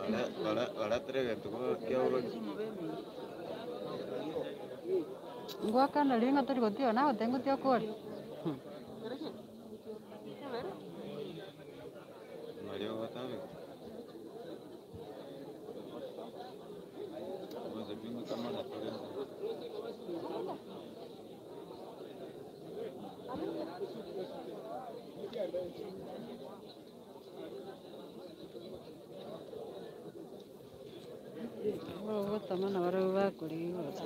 baraterega tuko kiauro ngwakana ringa turi gutio na utengutio kuri mario watabe Mwanzo pingu kama na tulenza gutamana barau bakurigota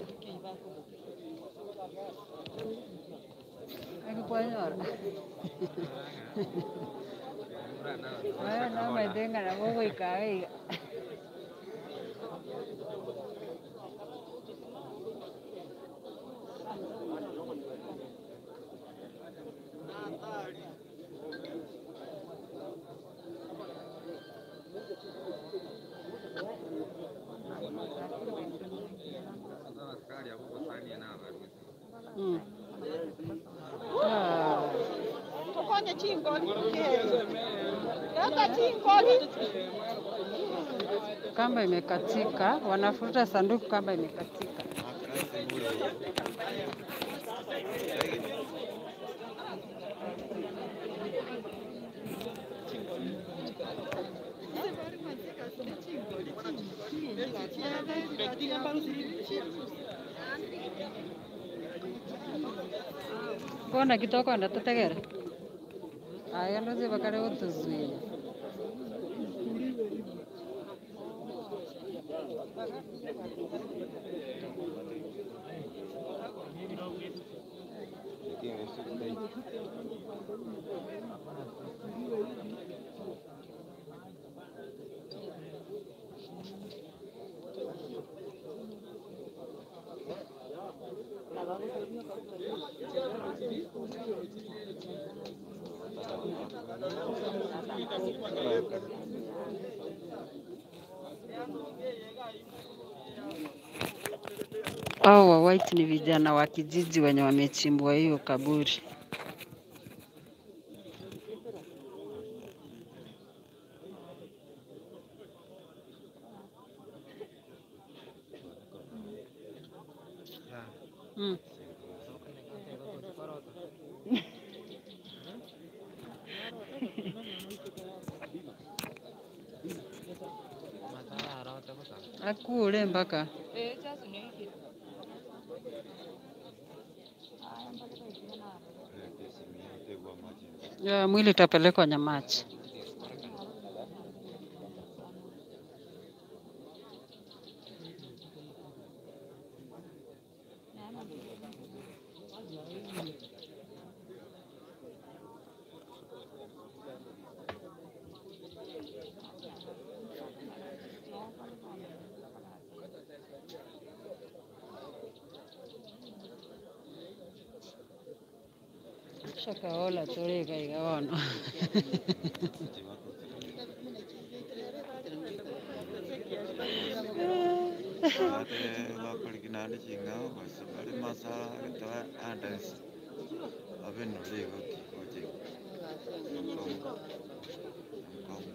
akikwanyora aya no maithing'ana gũgũikara iga Mm. Ah. Tukonye chingoni. Kaka chingoni. Kamba imekatika, wanafuta sanduku, kamba imekatika. Kona kitoko ndatutegera aya ndozi bakare utuzuia lakini usikudai Hao wa white ni vijana wa kijiji wenye wamechimbwa hiyo kaburi. Mm. Akule mpaka tegwa maji ya mwili itapelekwa Nyamachi. Shakaola toleka igawono. ate bakolikinande ching'ao basi bali masala getoa andansi abe nolego kikoche mkongo mkongo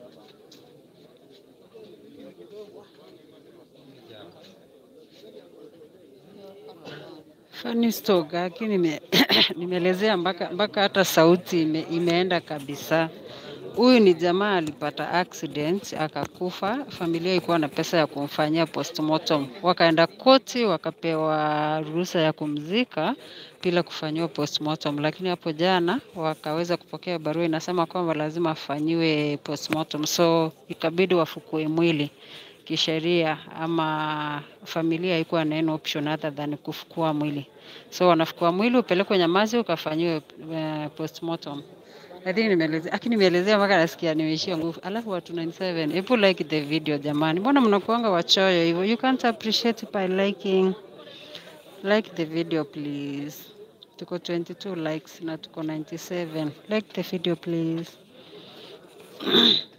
Funny story lakini nime nimeelezea mpaka mpaka hata sauti ime, imeenda kabisa. Huyu ni jamaa alipata accident akakufa, familia ilikuwa na pesa ya kumfanyia postmortem, wakaenda koti wakapewa ruhusa ya kumzika bila kufanyiwa postmortem, lakini hapo jana wakaweza kupokea barua inasema kwamba lazima afanyiwe postmortem, so ikabidi wafukue mwili kisheria ama familia haikuwa na any option other than kufukua mwili. So wanafukua mwili upelekwe Nyamazi ukafanyiwe uh, postmortem. I think nimeelezea, lakini nimeelezea mpaka nasikia nimeishia nguvu. Alafu watu 97, hebu like the video jamani. Mbona mnakuanga wachoyo hivyo? You can't appreciate by liking. Like the video please. Tuko 22 likes na tuko 97. Like the video please.